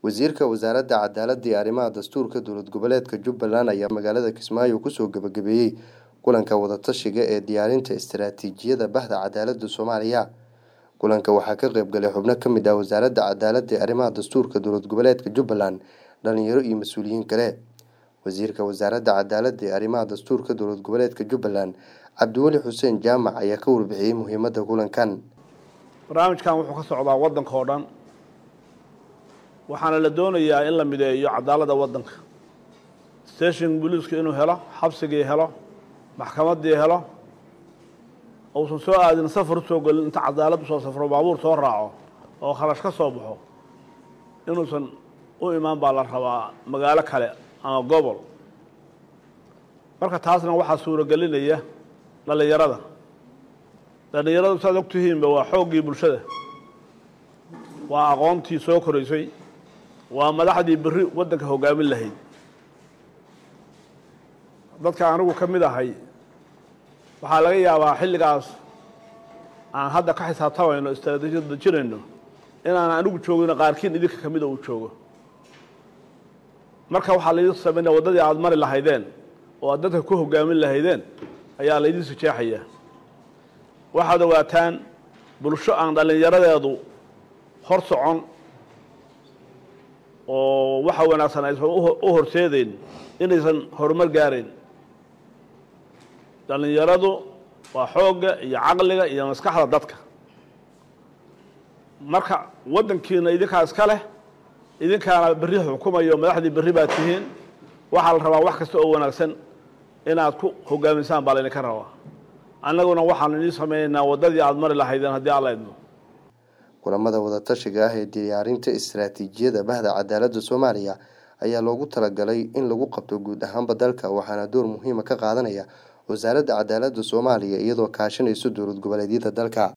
wasiirka wasaaradda cadaaladda iyo arrimaha dastuurka dowlad goboleedka jubbaland ayaa magaalada kismaayo kusoo gabagabeeyey kulanka wadatashiga ee diyaarinta istaraatiijiyada bahda cadaaladda soomaaliya kulanka waxaa ka qayb galay xubno ka mid ah wasaaradda cadaaladda ee arrimaha dastuurka dowlad goboleedka jubbaland dhalinyaro iyo mas-uuliyiin kale wasiirka wasaaradda cadaaladda ee arrimaha dastuurka dowlad goboleedka jubbaland cabdiweli xuseen jaamac ayaa ka warbixiyey muhiimadda kulankan barnaamijkan wuxuu ka socdaa waddanka oo dhan waxaana la doonayaa in la mideeyo cadaaladda waddanka station booliisku inuu helo xabsigii helo maxkamaddii helo uusan soo aadin safar usoo gelin inta cadaalad usoo safro baabuur soo raaco oo kharash ka soo baxo inuusan u imaan baa la rabaa magaalo kale ama gobol marka taasna waxaa suuragelinaya dhallinyarada dhallinyaradu saad og tihiinba waa xooggii bulshada waa aqoontii soo koraysay waa madaxdii berri waddanka hoggaamin lahayd dadka anigu ka mid ahay waxaa laga yaabaa xilligaas aan hadda ka xisaabtamayno istraatiijiyad dejinayno inaan anigu joogino qaarkiin idinka ka mida uu joogo marka waxaa laydin samaynaya waddadii aada mari lahaydeen oo aad dadka ku hoggaamin lahaydeen ayaa laydin sijeexaya waxaad ogaataan bulsho aan dhallinyaradeedu hor socon oo waxa wanaagsan aysan u horseedeyn inaysan horumar gaarayn dhallinyaradu waa xoogga iyo caqliga iyo maskaxda dadka marka waddankiina idinkaa iska leh idinkaana berri xukumayo madaxdii berri baad tihiin waxaa la rabaa wax kasta oo wanaagsan inaad ku hogaamisaan baa laydinka rabaa annaguna waxaan idiin samaynaynaa waddadii aada mari lahaydeen haddii alla idmo kulamada wadatashiga ah ee diyaarinta istaraatiijiyada bahda cadaaladda soomaaliya ayaa loogu talagalay in lagu qabto guud ahaanba dalka waxaana door muhiima ka qaadanaya wasaaradda cadaaladda soomaaliya iyadoo kaashanayso dowlad goboleedyada dalka